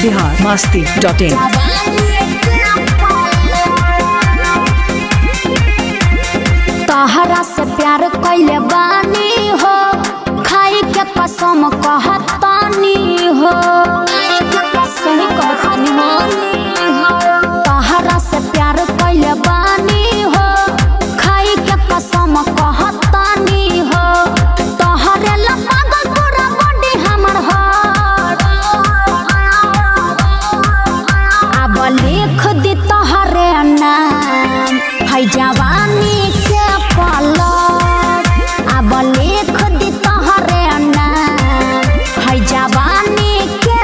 Bihar Masti dot in तहरा से प्यार कैले बानी हो खाई के कसम कहतानी हो सही कहतानी हो तहरा से प्यार कैले बानी हो खाई के कसम कहतानी हो तहरे ला पागल पूरा बॉडी हमर हर अब लिख दी तोहरे नाम है जवानी के पलट अब लिख दी तोहरे नाम है जवानी के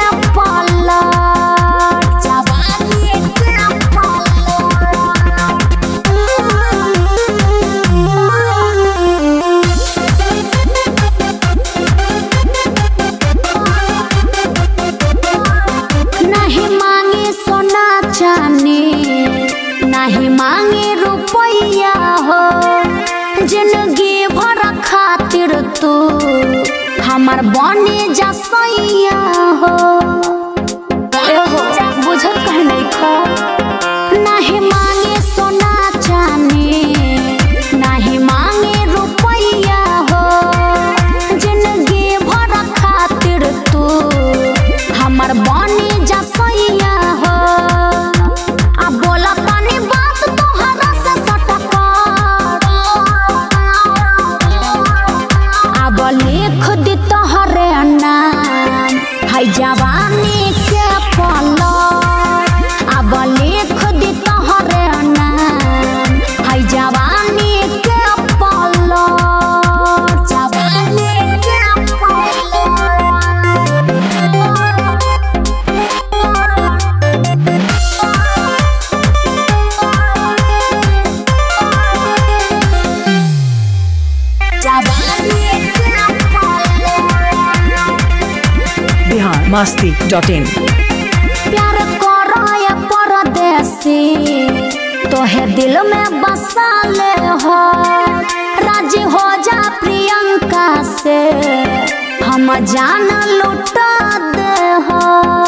पलट जवानी के नहीं मांगे सोना चांदी नहीं मांगे रुपया हो जिंदगी भर खातिर तू हमार बने जसैया हो एहो बुझत कहे नहीं खा नहीं मांगे सोना चांदी नहीं मांगे रुपया हो जिंदगी भर खातिर तू हमर बनी जसैया हो आ बोला तनी बात तोहरा से सटक अब लिख दी तोहरे नाम है जवानी के पलट अब लिख दी तोहरे नाम है जवानी के पलट जवानी के बिहार मस्ती डॉट इन प्यार करो या परदेसी तोहे दिल में बसा ले हो राजी हो जा प्रियंका से हम जान लुटा दे हो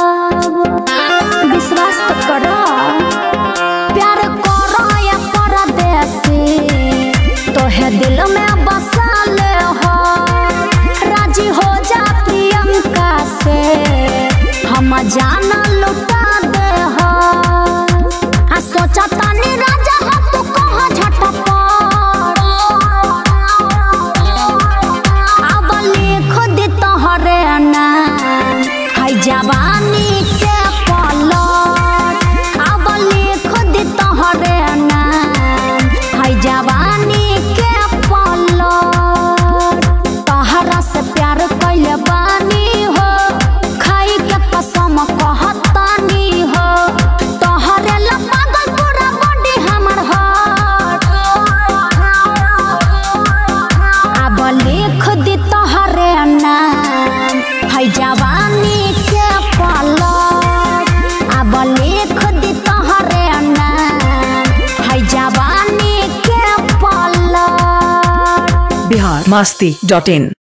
विश्वास तो करो प्यार करो या परदेसी तोहे दिल में बसा ले हो राजी हो जा प्रियंका से हम जान लुटा दे हो आ सोचा तानी राजा हो तू कहाँ झटपट अब लिख दी तोहरे नाम है जवानी के पलट अब लिख दी तोहरे नाम है जवानी के पलट तहरा से प्यार कैले बानी हो खाई के कसम कहतानी हो तोहरे ला पागल पूरा बॉडी हमर हर अब लिख दी तोहरे नाम है जवानी के पलट अब लिख दी तोहरे नाम है जवानी के पलट बिहार मस्ती डॉट इन